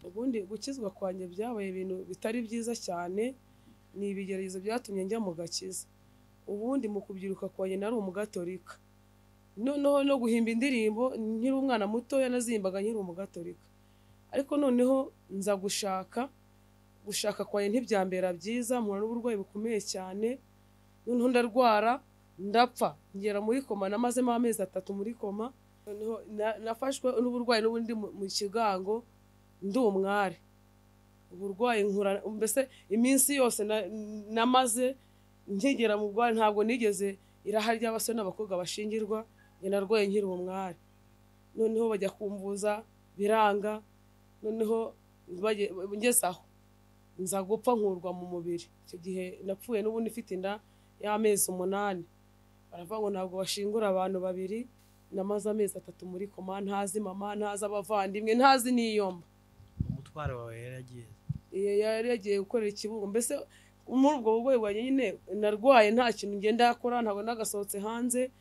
ubundi gukizwa kwanjye byabaye ibintu bitari byiza cyane ni ibigeragezo byatumye njya mu gakiza ubundi mu kubyiruka kwanjye nari umugatolika noneho no guhimba indirimbo nkiri umwana mutoya nazihimbaga nkiri umugatolika ariko noneho nza gushaka gushaka kwanjye ntibyambera byiza mpura n'uburwayi bukomeye cyane noneho ndarwara ndapfa ngera muri koma namazemo amezi atatu muri koma noneho na- nafashwe n'uburwayi n'ubundi mu mu kigango ndi umwari uburwayi nkura mbese iminsi yose na- namaze nkigera mu rwari ntabwo nigeze iraha ry'abasore n'abakobwa bashingirwa njye narwaye nkiri umwari noneho bajya kumvuza biranga noneho baje- ngeze aho nza gupfa nkurwa mu mubiri icyo gihe napfuye n'ubundi mfite inda y'amezi umunani baravuga ngo ntabwo bashingura abantu babiri namaze amezi atatu muri koma ntazi mama ntazi abavandimwe ntazi n'iyomba umutwaro wawe yaragiye Iyo yari yagiye gukorera ikibuga mbese muri ubwo burwayi bwanjye nyine narwaye nta kintu ngenda yakora ntabwo nagasohotse hanze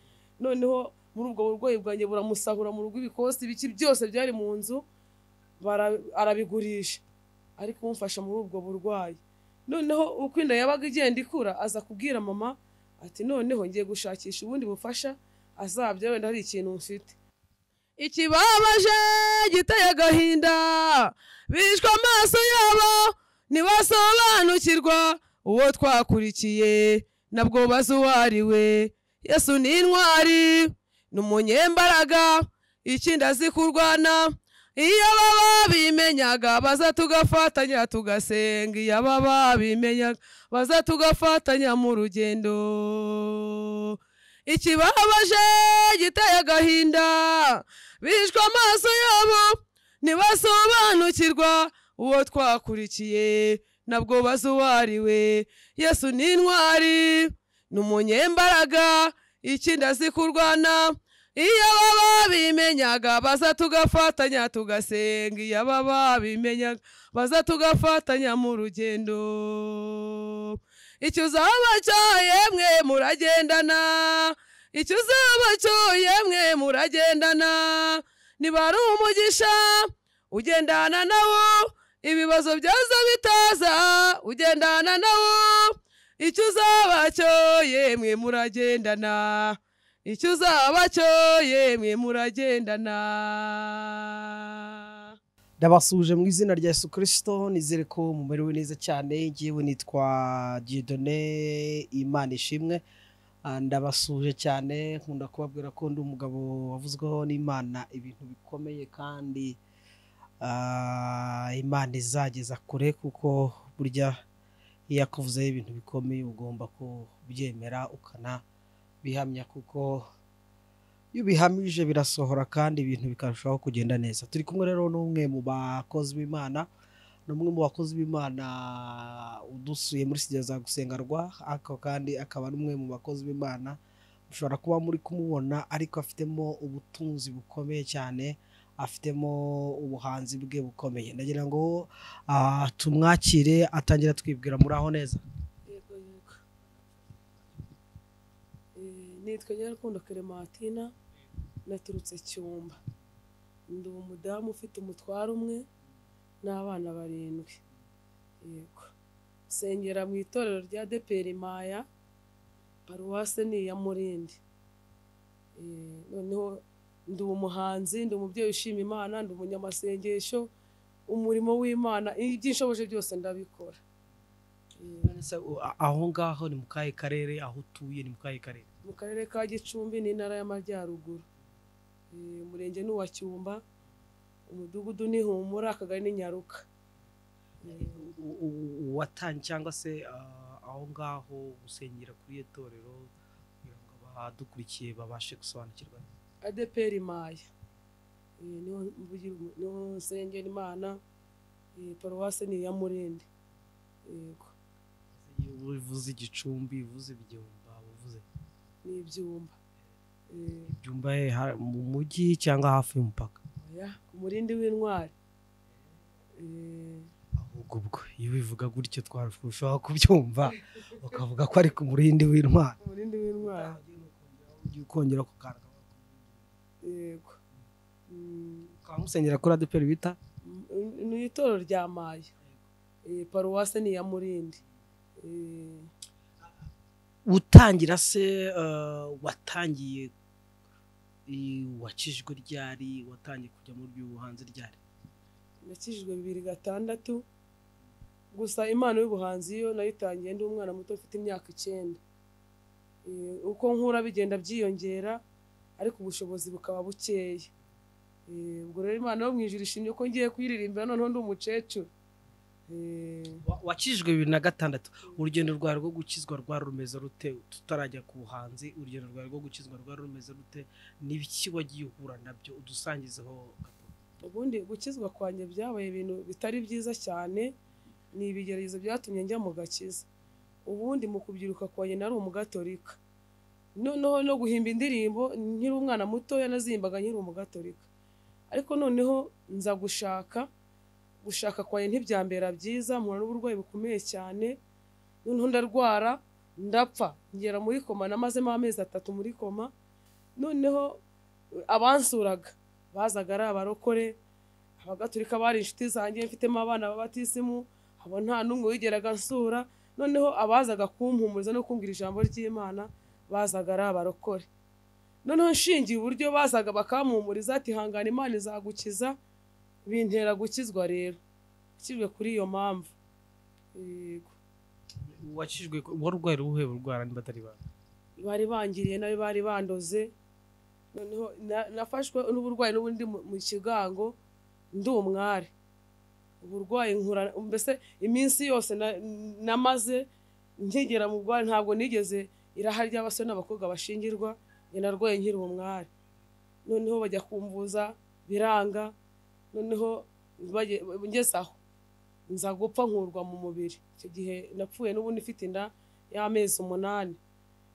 noneho muri ubwo burwayi bwanjye buramusahura mu rugo ibikosi ibiki byose byari mu nzu bara- arabigurisha ari kumfasha muri ubwo burwayi noneho uko inda yabaga igenda ikura aza kubwira mama ati noneho ngiye gushakisha ubundi bufasha azabya wenda hari ikintu mfite ikibabaje giteye agahinda bishwe amaso yabo ntibasobanukirwa uwo twakurikiye nabwo bazi uwo ari we yesu ni intwari ni umunyembaraga ikindi azi kurwana iyo baba bimenyaga baza tugafatanya tugasenga iyo baba bimenyaga baza tugafatanya mu rugendo ikibabaje giteye agahinda bishwe amaso yabo ntibasobanukirwa uwo twakurikiye nabwo bazi uwo ari we yesu ni intwari ni umunyembaraga ikindi azi kurwana iyo baba bimenyaga baza tugafatanya tugasenga iyo baba bimenyaga baza tugafatanya mu rugendo icyo uzaba cyo yemwe muragendana icyo uzaba cyo yemwe muragendana niba ari umugisha ugendana nawo ibibazo byaza bitaza ugendana nawo icyo uzaba cyo yemwe muragendana icyo uzaba cyo yemwe muragendana ndabasuje mu izina rya yesu kirisito nizere ko mumerewe neza cyane ngewe nitwa dieudonne imana ishimwe Ah, ndabasuje cyane nkunda kubabwira ko ndi umugabo wavuzweho n'imana ibintu bikomeye kandi ah, imana izageza kure kuko burya iyo yakuvuzeho ibintu bikomeye ugomba kubyemera ukanabihamya kuko iyo ubihamije birasohora kandi ibintu bikarushaho kugenda neza turi kumwe rero n'umwe mu bakozi b'imana ni umwe mu bakozi b'imana udusuye muri sida za gusengarwa ariko kandi akaba ari umwe mu bakozi b'imana ushobora kuba muri kumubona ariko afitemo ubutunzi bukomeye cyane afitemo ubuhanzi bwe bukomeye ndagira ngo ah, tumwakire atangira twibwira muri aho neza Yego, yego. Eh, nitwa nyirarukundo keremantina naturutse cyumba ndi umudamu ufite umutwaro umwe n'abana barindwi yego nsengera mu itorero rya deperi maya paruwase ni iya murindi Eh, noneho ndi umuhanzi ndi umubyeyi ushima imana ndi umunyamasengesho umurimo w'imana iby'inshoboje byose ndabikora Eh, Se, u- a- aho ngaho ni mu kahe karere aho utuye ni mu kahe karere mu karere ka gicumbi n'intara y'amajyaruguru Eh, umurenge ni uwa cyumba umudugudu ni humura akagari ni nyaruka Eh, u- u- uwatangiye cyangwa se ah, aho ngaho gusengera kuri iyo torero kugira ngo abadukurikiye babashe gusobanukirwa adeperi maya Eh, niho mvugira umu- niho nsengera imana Eh, paruwase ni iya murindi yego uvuze igicumbi uvuze igihumba uvuze ni ibyumba Eh, ibyumba he ha- mu mujyi cyangwa hafi y'umupaka oya, ku murindi w'intwari Eh, ahubwo ubwo iyo bivuga gutyo twarushaho kubyumva ukavuga ko ari ku murindi w'intwari ku murindi w'intwari Ujye ukongera kukanda yego Mm, ukaba musengera kuri adeperi bita m- ni itorero rya maya Eh, paruwase ni iya murindi Eh, utangira se eh, watangiye eh, wakijwe ryari watangiye kujya mu by'ubuhanzi ryari nakijijwe bibiri gatandatu gusa impano y'ubuhanzi yo nayitangiye ndi umwana muto ufite imyaka icyenda Eh, uko nkura bigenda byiyongera ariko ubushobozi bukaba bukeya Eh, ubwo rero imana yo mu ijuru ishimye ko ngiye kuyiririmbira noneho ndi umukecuru Eh, Wa- wakijijwe bibiri na gatandatu urugendo rwawe rwo gukizwa rwari rumeze rute tutarajya ku buhanzi urugendo rwawe rwo gukizwa rwari rumeze rute n'ibiki wagiye uhura nabyo udusangizeho gato. ubundi gukizwa kwanjye byabaye ibintu bitari byiza cyane ni ibigeragezo byatumye njya mu gakiza ubundi mu kubyiruka kwanjye nari umugatorika noneho no guhimba indirimbo nkiri umwana mutoya nazihimbaga nkiri umugatorika ariko noneho nza gushaka gushaka kwanjye ntibyambera byiza mpura n'uburwayi bukomeye cyane noneho ndarwara ndapfa ngera muri koma namazemo amezi atatu muri koma noneho abansuraga bazaga ari abarokore abagatulika bari inshuti zanjye mfitemo abana b'abatisimu abo nta n'umwe wigeraga nsura noneho abazaga kumpumuriza no kumbwira ijambo ry'imana bazaga ari abarokore noneho nshingiye uburyo bazaga bakampumuriza ati hangana imana izagukiza bintera gukizwa rero nshyirwe kuri iyo mpamvu yego wakijijwe wari urwaye ubuhe burwara niba atari banga bari bangiriye nabi bari bandoze noneho na- nafashwe n'uburwayi n'ubundi mu mu kigango ndi umwari uburwayi nkura mbese iminsi yose na- namaze nkigera mu bwari ntabwo nigeze iraha ry'abasore n'abakobwa bashingirwa njye narwaye nkiri umwari noneho bajya kumvuza biranga noneho baje- ngeze aho nza gupfa nkurwa mu mubiri icyo gihe napfuye n'ubundi mfite inda y'amezi umunani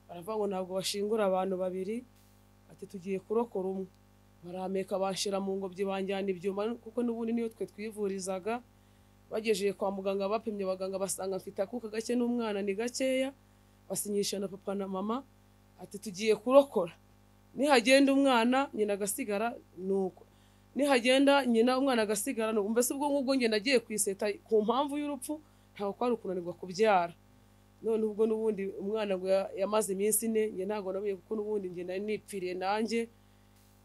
baravuga ngo ntabwo bashingura abantu babiri ati tugiye kurokora umwe barampeka banshira mu ngobyi banjyana ibyuma kuko n'ubundi niyo twe twivurizaga bagejeje kwa muganga bapimye abaganga basanga mfite akuka gake n'umwana ni gakeya basinyisha na papa na mama ati tugiye kurokora nihagenda umwana nyina agasigara ni uko nihagenda nyina umwana agasigara ni uko mbese ubwo ngubwo njye nagiye kwiseta ku mpamvu y'urupfu ntabwo kwari ukunanirwa kubyara none ubwo n'ubundi umwana ngo ya- yamaze iminsi ine njye ntabwo namenye kuko n'ubundi njye nari nipfiriye nanjye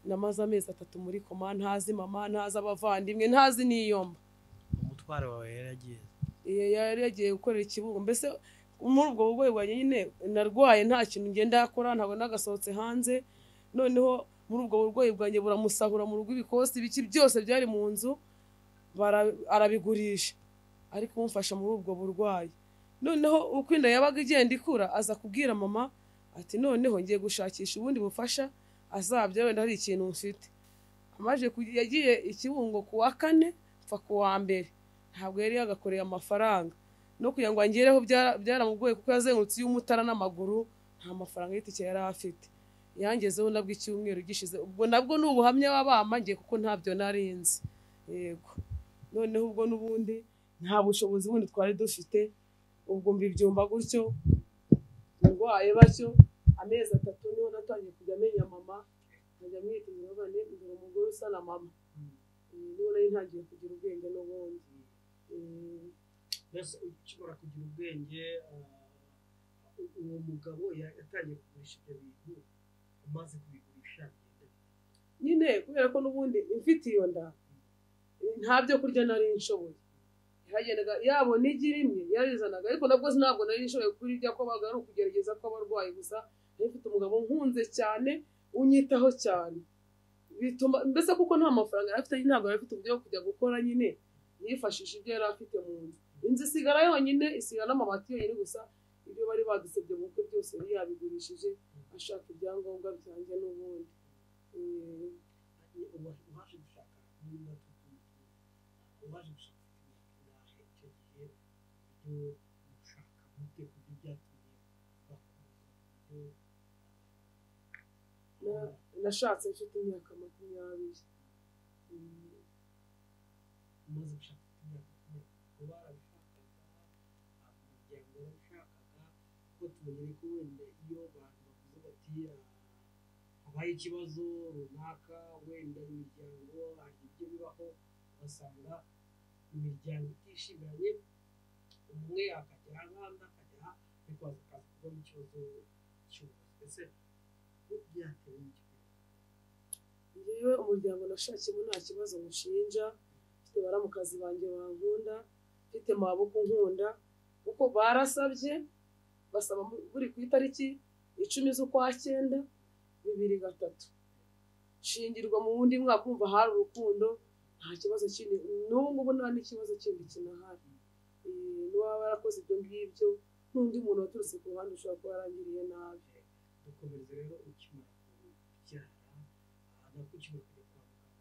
namaze amezi atatu muri koma ntazi mama ntazi abavandimwe ntazi n'iyomba umutware wawe yaragiye Iyo yari yagiye gukorera ikibuga mbese muri ubwo burwayi bwanjye nyine narwaye nta kintu ngenda yakora ntabwo nagasohotse hanze noneho muri ubwo burwayi bwanjye buramusahura mu rugo ibikosi ibiki byose byari mu nzu bara- arabigurisha ariko umufasha muri ubwo burwayi noneho uko inda yabaga igenda ikura aza kubwira mama ati noneho ngiye gushakisha ubundi bufasha azabya wenda hari ikintu mfite amaje kujya- yagiye ikibungo ku wa kane pfa ku wa mbere ntabwo yari yagakoreye amafaranga no kugira ngo angereho byara- byaramugoye kuko yazengurutse iy'umutara n'amaguru nta mafaranga y'itike yari afite yangezeho nabwo icyumweru gishize ubwo nabwo ni ubuhamya baba ngiye kuko ntabyo nari nzi yego noneho ubwo n'ubundi nta bushobozi bundi twari dufite ubwo mbibyumva gutyo ndwaye batyo amezi atatu niho natangiye kujya amenya mama nkajya mwita umugabane ngira umugore usa na mama Eh, niho nari ntangiye kugira ubwenge n'ubundi Eh, mbese ukibura kugira ubwenge eh, uwo mugabo ya- yatangiye kugurisha ibyo bintu amaze kubigurisha nyine kubera ko n'ubundi mfite iyo nda nta byo kurya nari nshoboye yagendaga yabona igi rimwe yarizanaga ariko nabwo ntabwo nari nshoboye kurirya ko baga ari ukugerageza kw'abarwayi gusa nari mfite umugabo nkunze cyane unyitaho cyane bituma mbese kuko nta mafaranga yari afite ntabwo yari afite uburyo bwo kujya gukora nyine yifashisha ibyo yari afite mu nzu inzu isigara yonyine isigara n'amabati yonyine gusa ibyo bari badusebye mu bukwe byose yari yabigurishije ashaka ibyangombwa byanjye n'ubundi Eh, uwaje gushaka niba tutumutuma uwaje gushaka imyaka icyo gihe ibyo gushaka mute ku byo byatumye bakunda ibyo na- nashatse mfite imyaka makumyabiri Mm, umaze gushaka imyaka kuko barabishakaga umuryango warabishakaga kuko tubonye ko wenda iyo abantu bavuze bati "Ah, habaye ikibazo runaka wenda imiryango hari ibyo bibaho ugasanga imiryango itishimanye umwe akajya aha undi akajya aha bikaza akaza kubona ikibazo cy'ubuvuzi mbese byatewe n'icyo njyewe umuryango nashakiyemo nta kibazo mushinja mfite baramukazi banjye bankunda mfite maboko nkunda kuko barasabye basaba mu- buri ku itariki icumi z'ukwa cyenda bibiri gatatu shingirwa mu wundi mwaka umva hari urukundo nta kibazo kindi n'ubu ngubu nta n'ikibazo kindi kinahari Eh, n'uwaba yarakoze ibyo ngibyo n'undi muntu waturutse ku ruhande ushobora kuba yarangiriye nabi dukomeza rero ukimara kubyara nabwo ukimara kujya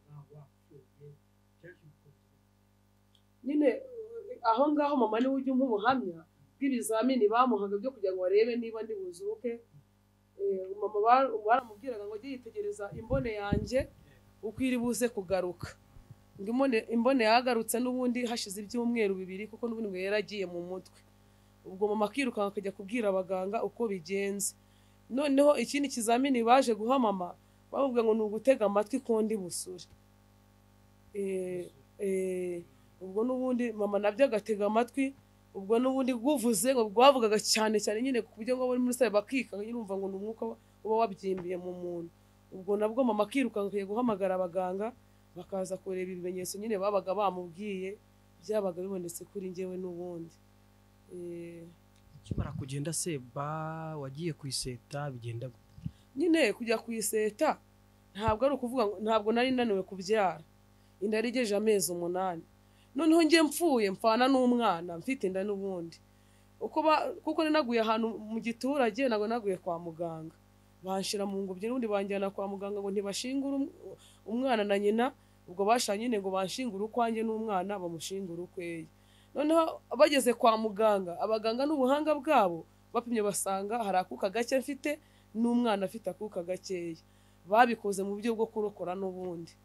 kwa muganga wapfuye byaje gukomeza nyine eh, aho ngaho mama niwe ujya umpa ubuhamya bw'ibizamini bamuhaga byo kugira ngo barebe niba ndi buzuke Eh, mama ba- baramubwiraga ngo ujye yitegereza imbone yanjye uko iri buze kugaruka ngo imbone- imbone yagarutse n'ubundi hashize ibyumweru bibiri kuko n'ubundi ngo yari agiye mu mutwe ubwo mama akirukanka akajya kubwira abaganga uko bigenze noneho ikindi kizamini baje guha mama bamubwira ngo ni ugutega amatwi kondi busure Eh, eh, ubwo n'ubundi mama nabyo agatega amatwi ubwo n'ubundi guvuze ngo rwavugaga cyane cyane nyine ku buryo ngo muri sabe bakikanga nyine urumva ngo ni umwuka uba- uba wabyimbiye mu muntu ubwo nabwo mama akirukanka akajya guhamagara abaganga bakaza kureba ibimenyetso nyine babaga bamubwiye byabaga bibonetse kuri njyewe n'ubundi Eh, ukimara kugenda seba wagiye ku iseta bigenda gute? nyine kujya ku iseta ntabwo ari ukuvuga ngo ntabwo nari naniwe kubyara inda yarigeje amezi umunani noneho njye mpfuye mpfana n'umwana mfite inda n'ubundi uko ba- kuko nanaguye ahantu mu giturage ntabwo naguye kwa muganga banshira mu ngobyi n'ubundi banjyana kwa muganga ngo ntibashingure um- umwana na nyina ubwo bashaka nyine ngo banshingure ukwanjye n'umwana bamushingure ukweye noneho bageze kwa muganga abaganga n'ubuhanga bwabo bapimye basanga hari akuka gake mfite n'umwana afite akuka gakeya babikoze mu buryo bwo kurokora n'ubundi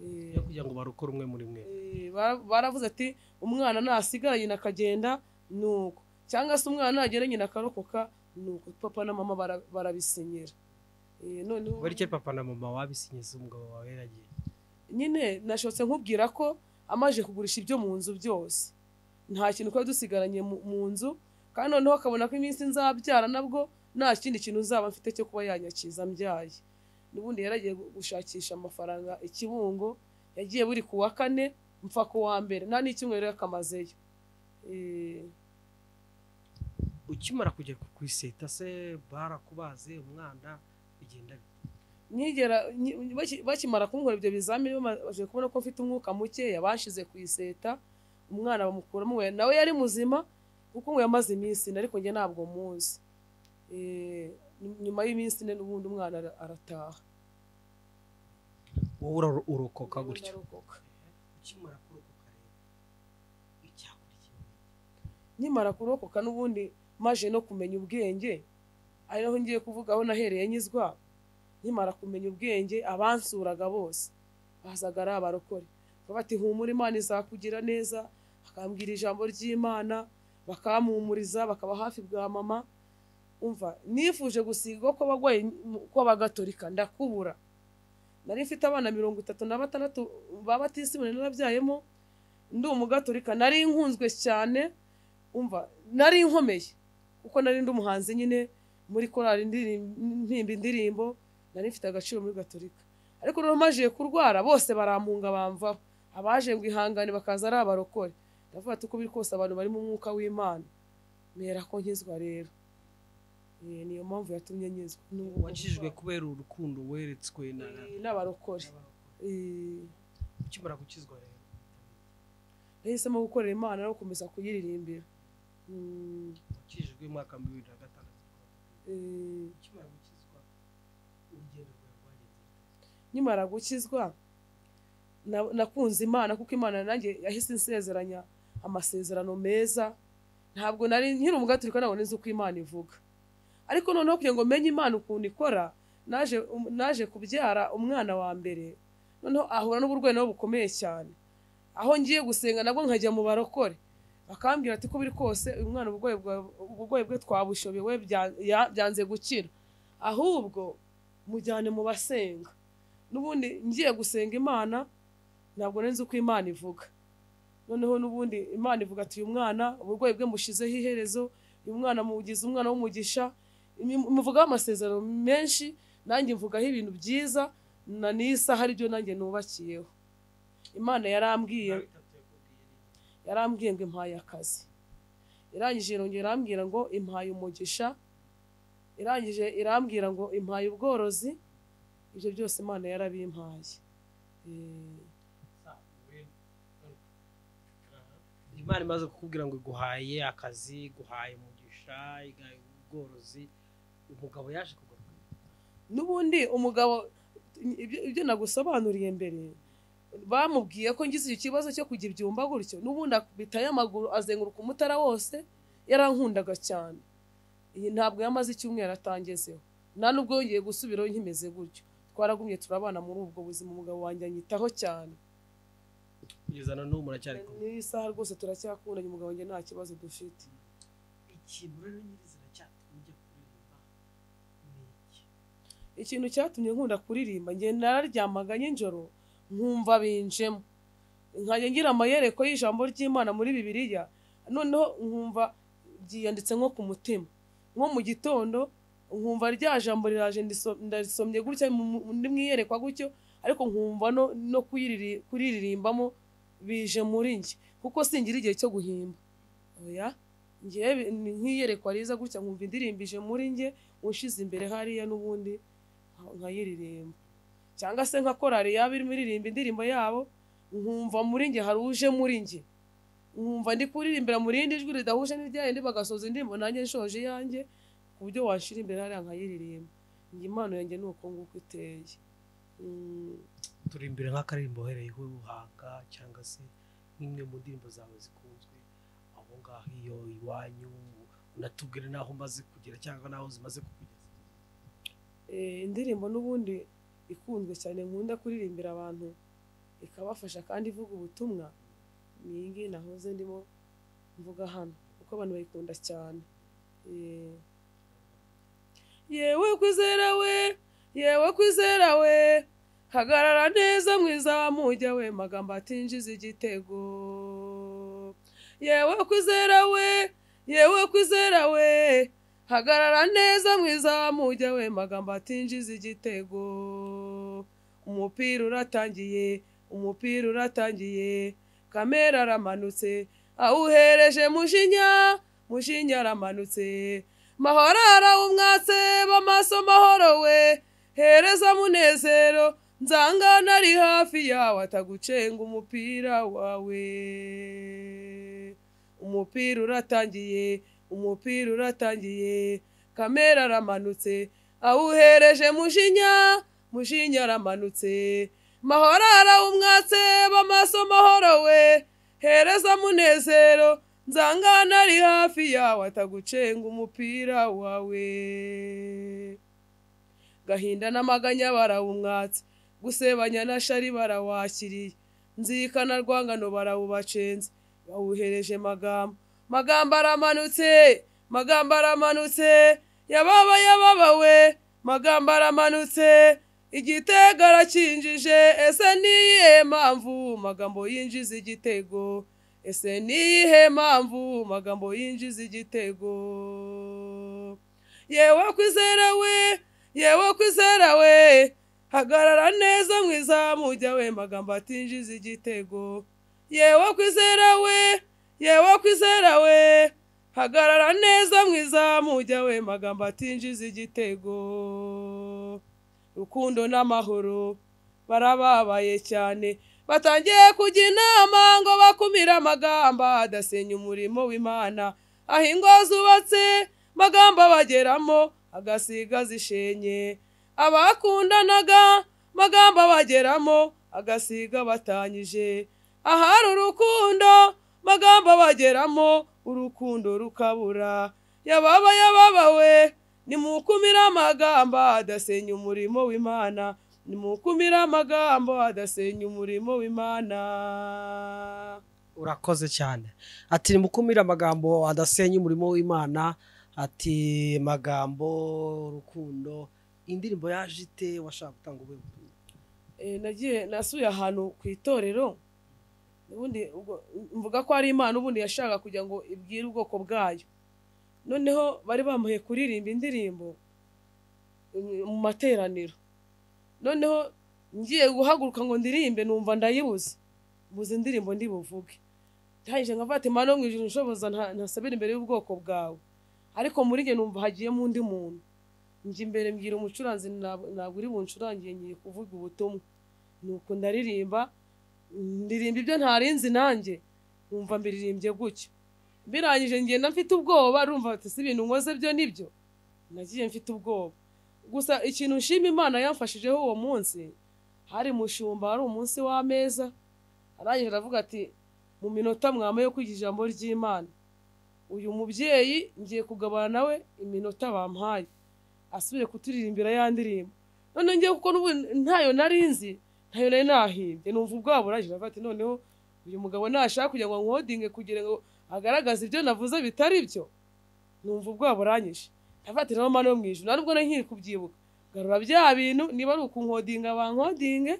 Eh, yo kugira ngo barokore umwe muri mwe Eh, bara- baravuze ati umwana nasigara nyina akagenda ni uko cyangwa se umwana nagera nyina akarokoka ni uko papa na mama bara- barabisinyira Eh, noneho buri cyo papa na mama wabisinyiza umugabo wawe yaragiye nyine nashotse nkubwira ko amaze kugurisha ibyo mu nzu byose nta kintu twari dusigaranye mu- mu nzu kandi noneho akabona ko iminsi nzabyara nabwo nta kindi kintu nzaba mfite cyo kuba yanyakiza mbyaye n'ubundi yaragiye gu- gushakisha amafaranga i kibungo yagiye buri ku wa kane mpfa ku wa mbere nta n'icyumweru rero akamazeyo Eh, ukimara kugera ku iseta se barakubaze umwana bigenda gute? nigera nyi- baki- bakimara kunkora ibyo bizamini bamaze kubona ko mfite umwuka mukeya bashize ku iseta umwana bamukuramo we- nawe yari muzima kuko ngo yamaze iminsi ine ariko njye ntabwo muzi Eh, ny- nyuma y'iminsi ine n'ubundi umwana ara- arataha wowe ura- urokoka gutyo Ndarokoka. ukimara kurokoka rero icyakurikiye nkimara kurokoka n'ubundi maje no kumenya ubwenge ari naho ngiye kuvuga aho nahereye nyizwa nkimara kumenya ubwenge abansuraga bose bazaga ari abarokore Bakavuga bati humura imana izakugira neza bakambwira ijambo ry'imana bakampumuriza bakaba hafi bwa mama umva nifuje gusigwa kw'abagwayi kw'abagatolika ndakubura nari mfite abana mirongo itatu na batandatu ba batisibone narabyayemo ndi umugatolika nari nkunzwe cyane umva nari nkomeye kuko nari ndi umuhanzi nyine muri korali indirim- ntimba indirimbo nari mfite agaciro muri gatorika ariko rero majiye kurwara bose barampunga bamvaho abaje ngo ihangane bakaza ari abarokore ndavuga ati uko biri kose abantu bari mu mwuka w'imana mpera ko nkizwa rero Eh, niyo mpamvu yatumye nkizwa Ni ubu wakijijwe burwayi. kubera urukundo weretswe na Eh, n'abarokore Eh, ukimara gukizwa rero nahisemo gukorera imana no gukomeza kuyiririmbira Mm, wakijijwe umwaka wa bibiri na gatandatu eh, ukimara gukizwa urugendo rwawe rwagenze gute? nkimara gukizwa na- nakunze imana kuko imana nanjye yahise insezeranya amasezerano meza ntabwo nari nkiri umugaturika ntabwo nzi uko imana ivuga ariko noneho kugira ngo menye imana ukuntu ikora naje um- naje kubyara umwana wa mbere noneho ahura n'uburwayi nabo bukomeye cyane aho ngiye gusenga nabwo nkajya mu barokore bakambwira ati ko biri kose uyu mwana uburwayi bwa- uburwayi bwe twabushobewe bya- ya- byanze gukira ahubwo mujyane mu basenga n'ubundi ngiye gusenga imana ntabwo nari nzi uko imana ivuga noneho n'ubundi imana ivuga ati uyu mwana uburwayi bwe mushizeho iherezo uyu mwana mugize umwana w'umugisha Imi- muvugaho amasezerano menshi nanjye mvugaho ibintu byiza na n'isaha aribyo nanjye nubakiyeho imana yarambwiye yarambwiye ngo impaye akazi irangije irongera irambwira ngo impaye umugisha irangije irambwira ngo impaye ubworozi ibyo byose imana yarabimpaye Eh, imana imaze kukubwira ngo iguhaye akazi iguhaye umugisha iguhaye ubworozi umugabo yaje kugaruka n'ubundi umugabo ibyo ibyo nagusobanuriye mbere bamubwiye ko ngize icyo kibazo cyo kujya ibyumba gutyo n'ubundi akubitayo amaguru azenguruka umutara wose yarankundaga cyane iyi ntabwo yamaze icyumweru atangezeho nta nubwo yongeye gusubiraho nkimeze gutyo twaragumye turabana muri ubwo buzima umugabo wanjye anyitaho cyane kugeza na n'ubu muracyari kumwe n'iyi saha rwose turacyakundanye umugabo wanjye nta kibazo dufite ikintu rero nyirizina cyatumye ujya kuririmba ni iki ikintu cyatumye nkunda kuririmba njye nararyamaga nijoro nkumva binjemo nkajya ngira amayereko y'ijambo ry'imana muri bibiliya noneho nkumva ryiyanditse nko ku mutima nko mu gitondo nkumva rya jambo riraje ndiso- ndarisomye gutya mu- mu- ndi mwiyerekwa gutyo ariko nkumva no, no kuyiriri- kuriririmbamo bije muri njye kuko singira igihe cyo guhimba oya ngewe bi- ni nkiyerekwa riza gutya nkumva indirimbo ije muri njye ushize imbere hariya n'ubundi nka- nkayiririmba cyangwa se nka korari yaba irimo iririmba indirimbo yabo nkumva muri njye hari uje muri njye nkumva ndi kuririmbira mu rindi jwi ridahuje n'iryayindi bagasoza indirimbo nanjye nshoje iyanjye ku buryo wanshira imbere hariya nkayiririmba njye impano yanjye ni uko nguko iteye Mm, turi imbere nk'akaririmbo uhereyeho ubuhanga cyangwa se nk'imwe mu ndirimbo zawe zikunzwe aho ngaho iyo iwanyu unatubwire n'aho umaze kugera cyangwa n'aho zimaze kukugeza eh, indirimbo n'ubundi ikunzwe cyane nkunda kuririmbira abantu ikabafasha kandi ivuga ubutumwa ni iyi ngiyi nahoze ndimo mvuga hano kuko abantu bayikunda cyane Eh, yewe kwizera we yewe kwizera we hagarara neza mwiza wa mujya we magambo atinjiza igitego yewe kwizera we yewe kwizera we hagarara neza mwiza wa mujya we magambo atinjiza igitego umupira uratangiye umupira uratangiye kamera aramanutse awuhereje mushinya mushinya aramanutse mahoro arawumwatse bamaso mahoro we hereza munezero nzanga nari hafi yawe atagucenga umupira wawe umupira uratangiye umupira uratangiye kamera aramanutse awuhereje mushinya mushinya aramanutse mahoro arawumwatse bamaso mahoro we hereza munezero nzanga nari hafi yawe atagucenga umupira wawe gahinda n'amaganya barawumwatse gusebanya na shari barawakiriye nzirikana rwangano barawubacenze bawuhereje magambo magambo aramanutse magambo aramanutse yababa yababawe magambo aramanutse igitego arakinjije ese niyihe mpamvu magambo yinjiza igitego ese niyihe mpamvu magambo yinjiza igitego yewe kwizera we yewe kwizera we hagarara neza mu izamu we magambo atinjiza igitego yewe kwizera we yewe kwizera we hagarara neza mu izamu we magambo atinjiza igitego rukundo n'amahoro barababaye cyane batangiye kujya inama ngo bakumire amagamba adasenya umurimo w'imana aho ingo zubatse magambo bageramo agasiga zishenye abakundanaga magambo bageramo agasiga batanyije ahari urukundo magambo bageramo urukundo rukabura yababa yababawe nimukumire amagambo adasenya umurimo w'imana nimukumire amagambo adasenya umurimo w'imana urakoze cyane ati nimukumire amagambo adasenya umurimo w'imana ati magambo urukundo indirimbo yaje ite washaka gutanga ubuhe butumwa Eh, nagiye nasuye ahantu ku itorero ubundi ubwo- mvuga ko ari imana ubundi yashaka kugira ngo ibwire ubwoko bwayo noneho bari bamuhaye kuririmba indirimbo mm, mu materaniro noneho ngiye guhaguruka ngo ndirimbe numva ndayibuze mbuze indirimbo ndibuvuge ndahagije nka vatimana wo mu ijoro nshoboza nta- ntasabira imbere y'ubwoko bwawe ariko muri njye numva hagiyemo undi muntu njya imbere mbwira umucuranzi ntabwo ntabwo uri buncurangiye ngiye kuvuga ubutumwa nuko ndaririmba ndirimba ibyo ntarinzi nanjye nkumva mbiririmbye gutyo mbirangije ngenda mfite ubwoba rumva bati si ibintu nkoze byo nibyo nagiye mfite ubwoba gusa ikintu nshima imana yamfashijeho uwo munsi hari mushumba hari umunsi w'ameza arangije aravuga ati mu minota mwama yo kwiga ijambo ry'imana uyu mubyeyi ngiye kugabana nawe iminota bampaye asubire kuturirimbira ya ndirimbo none ngewe kuko n'ubu ntayo nari nzi ntayo nari nahimbye numva ubwoba burangije aravuga ati noneho uyu mugabo nashaka kugira ngo nkodinge kugira ngo agaragaze ibyo navuze bitari byo numva ubwoba buranyishe ndavuga ati nawe mana yo mu ijuru nubwo nkiri kubyibuka garura bya bintu niba ari ukunkodinga bankodinge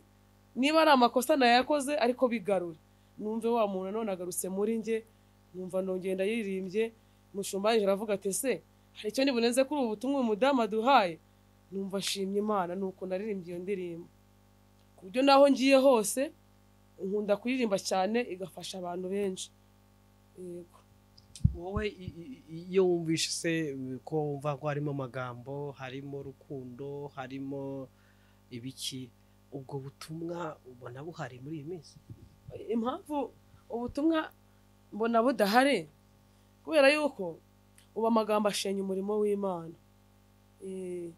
niba ari amakosa nayakoze ariko bigarure numve wa muntu none agarutse muri njye numva ndongenda yiririmbye mushumba yinjira aravuga ati se hari icyo nibuneze kuri ubu butumwa uyu mudamu aduhaye numva ashimye imana nuko naririmbye iyo ndirimbo ku buryo naho ngiye hose nkunda kuririmba cyane igafasha abantu benshi yego wowe i- i- i- iyo wumvishe se eh, ko wumva ko harimo amagambo harimo rukundo harimo ibiki ubwo butumwa ubona buhari muri iyi minsi impamvu ubutumwa mbona budahari kubera yuko ubu amagambo ashenya umurimo w'imana Eh,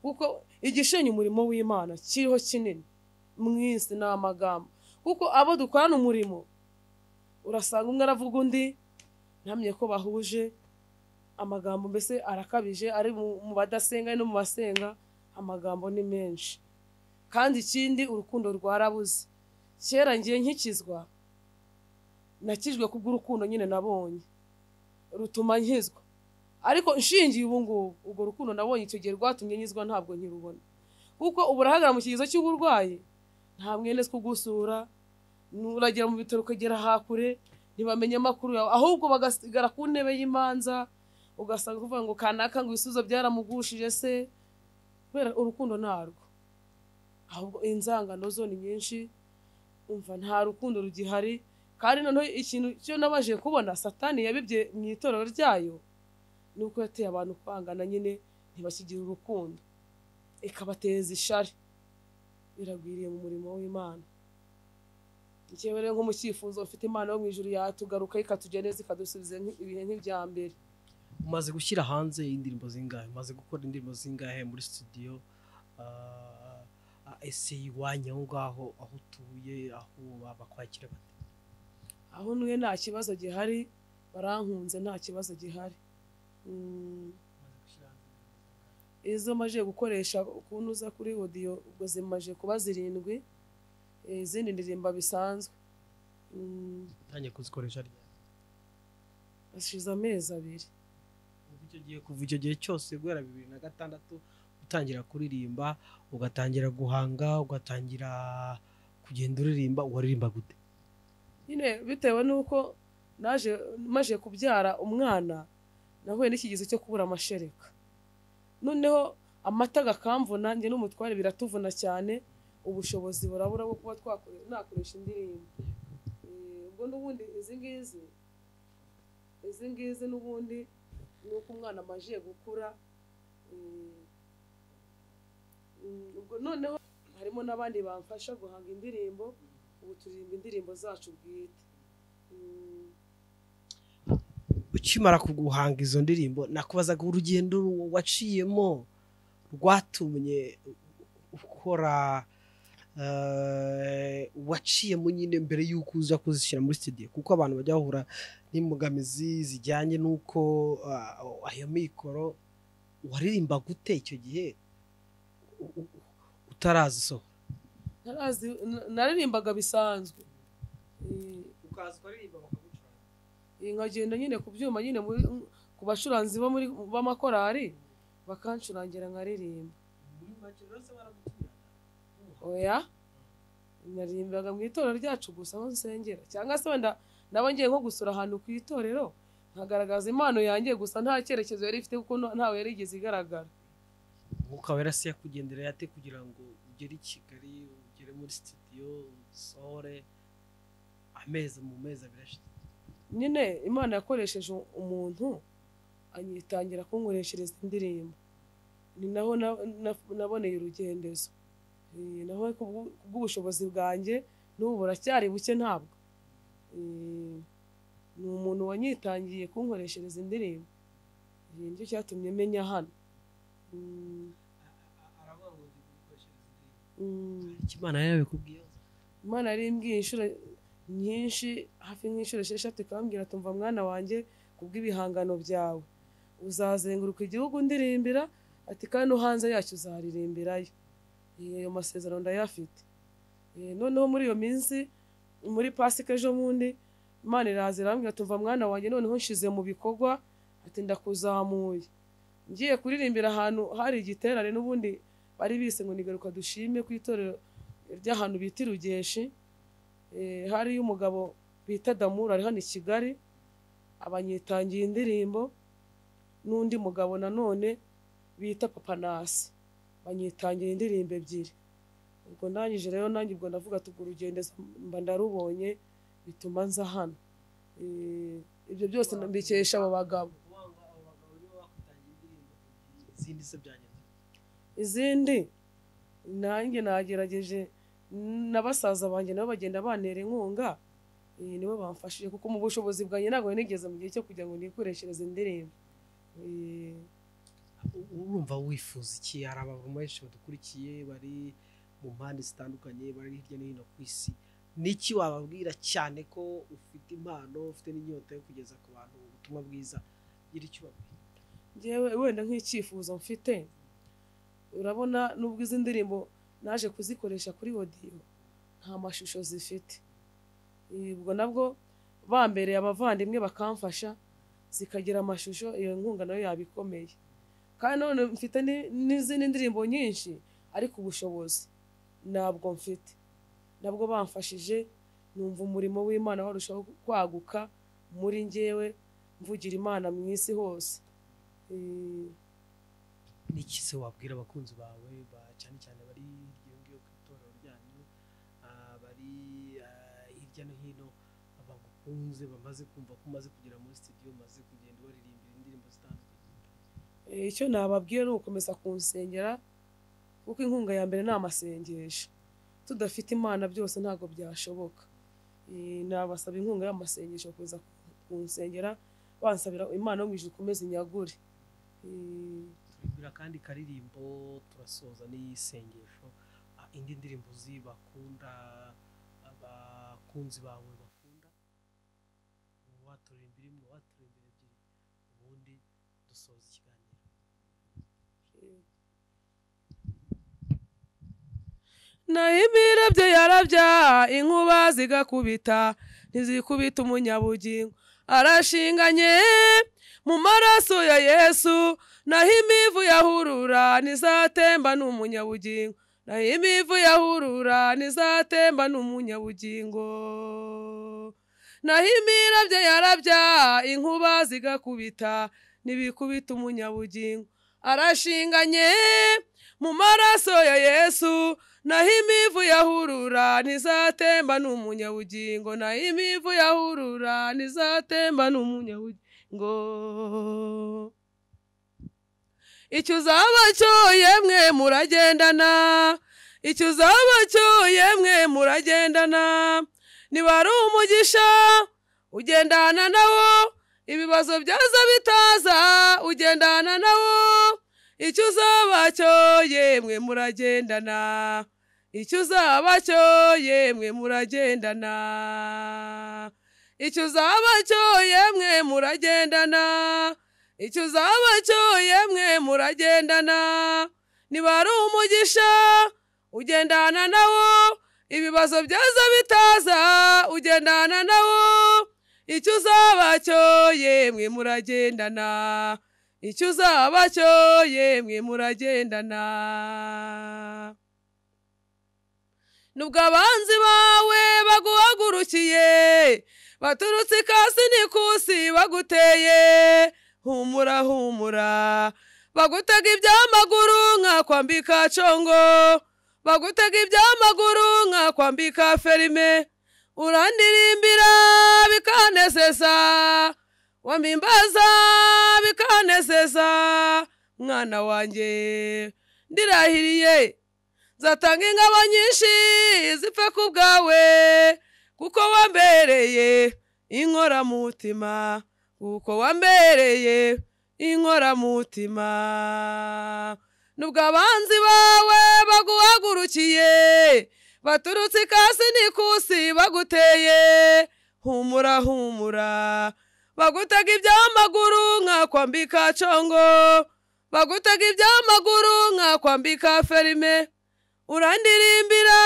kuko igishenya umurimo w'imana kiriho kinini mu isi ni amagambo kuko abo dukorana umurimo urasanga umwe aravuga undi ntamye ko bahuje amagambo mbese arakabije ari mu- mu badasenga ari no mu basenga amagambo ni menshi kandi ikindi urukundo rwarabuze kera ngiye nkikizwa nakijwe kubw'urukundo nyine nabonye rutuma nkizwa ariko nshingiye ubu ngubu urwo rukundo nabonye icyo gihe rwatumye nkizwa ntabwo nkirubona kuko ubu urahagara mu kigezo cy'uburwayi nta mwene two ugusura uragera mu bitaro ukagera hakure ntibamenye amakuru yawe ahubwo bagasigara ku ntebe y'imanza ugasanga uvuga ngo kanaka ngo ibisubizo byaramugushije se kubera urukundo narwo ahubwo inzangano zo ni nyinshi umva nta rukundo rugihari kandi noneho ikintu cyo nabashije kubona satani yabibye mu itorero ryayo ni uko yateye abantu kwangana nyine ntibakigire urukundo ikabateza ishari biragwiriye mu murimo w'imana njyewe rero nk'umukifuzo ufite imana yo mu ijuru yatugaruka ikatugeneza ikadusubiza nk- ibihe nk'ibya mbere umaze gushyira hanze indirimbo zingahe umaze gukora indirimbo zingahe muri studio Ah, ah, ese iwanyu aho ngaho aho utuye aho bakwakira bate aho ntuye nta kibazo gihari barankunze nta kibazo gihari Mm. umaze gushyira hanze indirimbo zingahe? izo maje gukoresha ukuntu uza kuri odiyo ubwo zimaje kuba zirindwi eh, izindi ndirimba bisanzwe Mm, utangiye kuzikoresha ryari hashize amezi abiri kuva icyo gihe kuva icyo gihe cyose guhera bibiri na gatandatu utangira kuririmba ugatangira guhanga ugatangira kugenda uririmba waririmba gute nyine bitewe n'uko naje maje kubyara umwana nahuye n'ikigezo cyo kubura amashereka noneho amata agakamvuna njye n'umutware biratuvuna cyane ubushobozi burabura bwo kuba twakore- nakoresha indirimbo Eh, ubwo n'ubundi izi ngizi izi ngizi n'ubundi ni uko umwana amaje gukura eh, mm, ubwo noneho harimo n'abandi bamfasha guhanga indirimbo ubu turirimba indirimbo zacu bwite Mm, ukimara kuguhanga izo ndirimbo nakubazaga urugendo ru- waciyemo rwatumye ukora eh, waciyemo nyine mbere y'uko uza kuzishyira muri studio kuko abantu bajya bahura n'imbogamizi zijyanye n'uko ah, ayo mikoro waririmba gute icyo gihe u- u- utarazisohora ntarazi- na- naririmbaga bisanzwe Eh, ukaza ukaririmba bakagucuranga eh, nkagenda nyine ku byuma nyine muri- ku bacuranzi bo muri b'amakorari bakancurangira nkaririmba muri make rero se baragutumira oya naririmbaga mu itorero ryacu gusa aho nsengera cyangwa se wenda naba ngiye nko gusura ahantu ku itorero nkagaragaza impano yanjye gusa nta cyerekezo yari ifite kuko no- ntawe yari igeze igaragara umwuka wera se yakugendereye ate kugira ngo ugere i kigali ugere muri sitidiyo usohore amezi mu mezi abiri ashize nyine imana yakoresheje umuntu anyitangira kunkoreshereza indirimbo ni naho na- na- naboneye urugendezo Eh, naho kubw- kubw'ubushobozi bwanjye n'ubu buracyari buke ntabwo Eh, ni umuntu wanyitangiye kunkoreshereza indirimbo Eh, nicyo cyatumye menya hano Mm, aravuga ngo ndi gukoreshereza indirimbo mm. imana yabikubwiyeho imana yari imbwiye inshuro nyinshi hafi nk'inshuro esheshatu ikambwira tumva mwana wanjye kubw'ibihangano byawe uzazenguruka igihugu ndirimbira ati kandi no hanze yacyo uzaririmbirayo Eh, ayo masezerano ndayafite Eh, noneho muri iyo minsi muri pasika ejo bundi imana iraza irambwira tumva mwana wanjye noneho nshize mu bikorwa ati ndakuzamuye ngiye kuririmbira ahantu hari igiterane n'ubundi bari bise ngo nigaruka dushime ku itorero ry'ahantu bita irugeshi eh, hariyo umugabo bita damura ari hano i kigali abanyitangiye indirimbo n'undi mugabo nanone bita papanasi banyitangiye indirimbo ebyiri ubwo ndangije rero nanjye ubwo ndavuga tubwo urugendezo mba ndarubonye bituma nza hano Eh, ibyo byose mbikesha abo bagabo wanga abo bagabo nibo bakutangiye indirimbo ebyiri, izindi se byagenze bite? izindi nanjye nagerageje na basaza banjye nabo bagenda bantera inkunga eh, nibo bamfashije kuko mu bushobozi bwanjye ntabwo nari nigeze mu gihe cyo kugira ngo nikoreshereze indirimbo Eh, U- urumva wifuza iki hari abantu benshi badukurikiye bari mu mpande zitandukanye bari hirya no hino ku isi niki wababwira cyane ko ufite impano ufite n'inyota yo kugeza ku bantu ubutumwa bwiza gira icyo ubabwira njyewe wenda nk'icyifuzo mfite urabona nubwo izi ndirimbo naje kuzikoresha kuri odiyo nta mashusho zifite Eh, ubwo nabwo bambereye abavandimwe bakamfasha zikagira amashusho iyo nkunga nayo yaba ikomeye kandi none mfite ni- n'izindi ndirimbo nyinshi ariko ubushobozi ntabwo mfite nabwo bamfashije numva umurimo w'imana warushaho kwaguka muri njyewe mvugira imana mu isi hose Eh, niki se wabwira abakunzi bawe ba- cyane cyane bari hirya no hino ku itorero ryanyu ah, bari ah, hirya no hino bagukunze bamaze kumva ko umaze kugera muri studio umaze kugenda ubaririmbira indirimbo zitandukanye eh, icyo nababwiye ni ugukomeza kunsengera kuko inkunga ya mbere ni amasengesho tudafite imana byose ntabwo byashoboka Eh, nabasaba inkunga y'amasengesho kuza kunsengera bansabira imana yo mu ijuru ikomeze inyagure Eh, turibwira kandi karirimbo turasoza n'isengesho Ah, indi ndirimbo uzi bakunda abakunzi bawe bakunda waturirimbira imwe waturirimbira ebyiri ubundi dusoza ikiganiro naho imire bye yarabya inkuba zigakubita ntizikubita umunyabugingo arashinganye mu maraso ya yesu naho imivu yahurura ntizatemba n'umunyabugingo naho imivu yahurura ntizatemba n'umunyabugingo naho imira bye yarabya inkuba zigakubita ntibikubita umunyabugingo arashinganye mu maraso ya yesu naho imivu yahurura ntizatemba n'umunyabugingo naho imivu yahurura ntizatemba n'umunyabugingo icyo uzaba cyo yemwe muragendana icyo uzaba cyo yemwe muragendana niba ari umugisha ugendana nawo ibibazo byaza bitaza ugendana nawo icyo uzaba cyo yemwe muragendana icyo uzaba cyo yemwe muragendana icyo uzaba cyo yemwe muragendana icyo uzaba cyo yemwe muragendana niba ari umugisha ugendana nawo ibibazo byaza bitaza ugendana nawo icyo uzaba cyo yemwe muragendana icyo uzaba cyo yemwe muragendana nubwo abanzi bawe baguhagurukiye baturutse ikasi n'ikusi baguteye humura humura bagutega iby'amaguru nkakwambika congo bagutega iby'amaguru nkakwambika ferime urandirimbira bikanesesa wamimbaza bikanesesa mwana wanjye ndirahiriye nzatanga ingabo nyinshi zipfe ku bwawe kuko wambereye inkoramutima kuko wambereye inkoramutima nubwo abanzi bawe baguhagurukiye baturutse ikasi n'ikusi baguteye humura humura bagutega iby'amaguru nkakwambika congo bagutega iby'amaguru nkakwambika ferime urandirimbira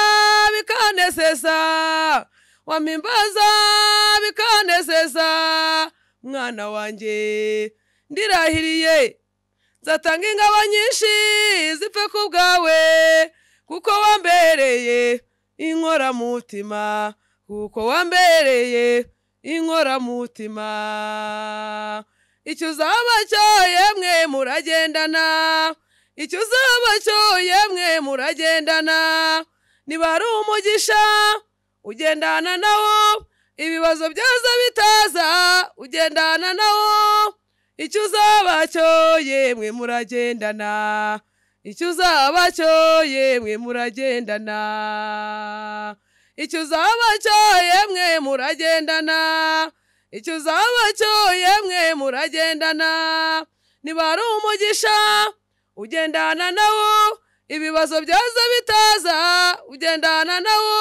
bikanesesa wamimbaza bikanesesa mwana wanjye ndirahiriye nzatanga ingabo nyinshi zipfe ku bwawe kuko wambereye inkoramutima kuko wambereye inkoramutima icyo uzaba cyo yemwe muragendana icyo uzaba cyo yemwe muragendana niba ari umugisha ugendana nawo ibibazo byaza bitaza ugendana nawo icyo uzaba cyo yemwe muragendana icyo uzaba cyo yemwe muragendana icyo uzaba cyo yemwe muragendana icyo uzaba cyo yemwe muragendana niba ari umugisha ugendana nawo ibibazo byaza bitaza ugendana nawo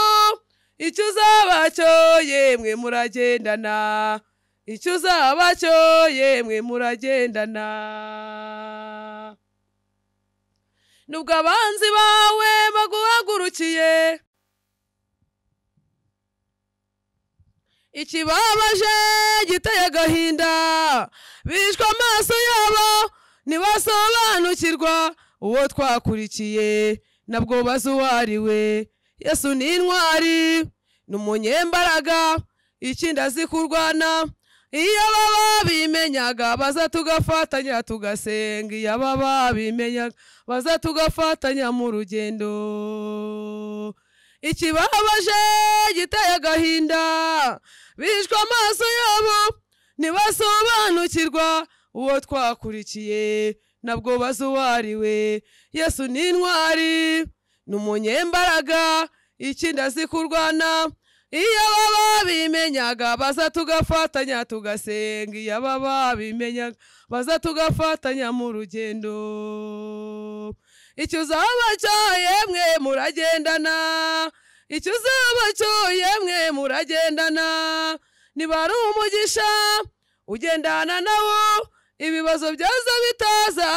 icyo uzaba cyo yemwe muragendana icyo uzaba cyo yemwe muragendana nubwo abanzi bawe baguhagurukiye ikibabaje giteye agahinda bishwe amaso yabo ntibasobanukirwa uwo twakurikiye nabwo bazi uwo ari we yesu ni intwari ni umunyembaraga ikindi azi kurwana iyo baba bimenyaga baza tugafatanya tugasenga iyo baba bimenyaga baza tugafatanya mu rugendo ikibabaje giteye agahinda bishwe amaso yabo ntibasobanukirwa uwo twakurikiye nabwo bazi uwo ari we yesu ni intwari ni umunyembaraga ikindi azi kurwana iyo baba bimenyaga baza tugafatanya tugasenga iyo baba bimenyaga baza tugafatanya mu rugendo icyo uzaba cyo yemwe muragendana icyo uzaba cyo yemwe muragendana niba ari umugisha ugendana nawo ibibazo byaza bitaza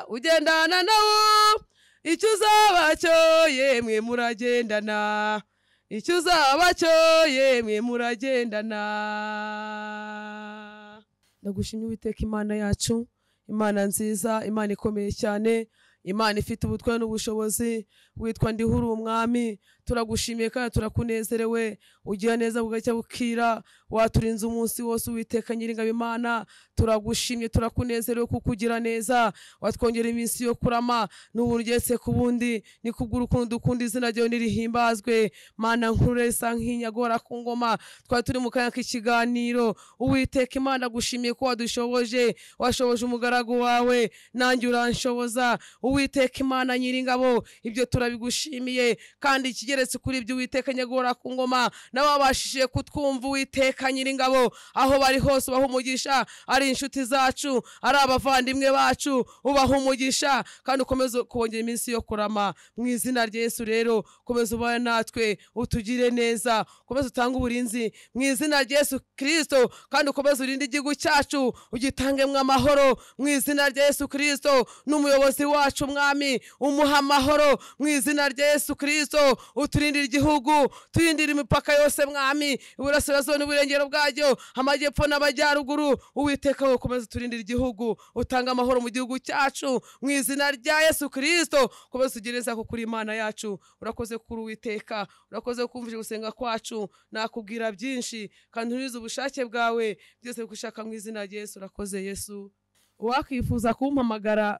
ugendana nawo icyo uzaba cyo yemwe muragendana icyo uzaba cyo yemwe muragendana ndagushimye uwiteka imana yacu imana nziza imana ikomeye cyane imana ifite ubutware n'ubushobozi witwa ndihuri umwami turagushimiye kandi turakunezerewe ugira neza bugacya bukira waturinze umunsi wose uwiteka nyiringabo imana turagushimye turakunezerewe kuko ugira neza watwongera iminsi yo kurama n'uburyo ku bundi ni kubwira ukuntu dukunda izina ryawe nirihimbazwe mana nkuru isa nk'inyagora ku ngoma twari turi mu kanya k'ikiganiro uwiteka imana gushimiye ko wadushoboje washoboje umugaragu wawe nanjye uranshoboza uwiteka imana nyiringabo ibyo turabigushimiye kandi ikigeretse kuri ibyo uwiteka nyagora ku ngoma nabo babashije kutwumva uwiteka nyiringabo aho bari hose ubaha umugisha ari inshuti zacu ari abavandimwe bacu ubaha umugisha kandi ukomeze kongera iminsi yo kurama mu izina rya yesu rero komeza ubane natwe utugire neza ukomeze utange uburinzi mu izina rya yesu kirisito kandi ukomeze urinde igihugu cyacu ugitangemo amahoro mu izina rya yesu kirisito n'umuyobozi wacu mwami umuha amahoro mu izina rya yesu kirisito turindire igihugu turindire imipaka yose mwami iburasirazuba n'uburengero bwacyo amajyepfo n'amajyaruguru uwiteka wowe komeza uturindire igihugu utanga amahoro mu gihugu cyacu mu izina rya yesu kirisito komeza ugereza ko kuri imana yacu urakoze kuri uwiteka urakoze kumvira gusenga kwacu nakubwira byinshi kandi unurize ubushake bwawe byose bigushaka mu izina rya yesu urakoze yesu uwakwifuza kumpamagara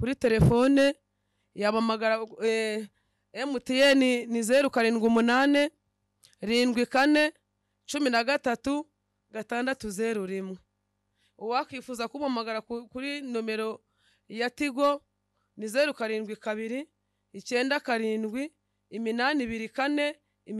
kuri telefone yabamagara eh, emutiyeni ni zeru karindwi umunani rindwi kane cumi na gatatu gatandatu zeru rimwe uwakwifuza kumpamagara ku- kuri nomero ya tigo ni zeru karindwi kabiri icyenda karindwi iminani ibiri kane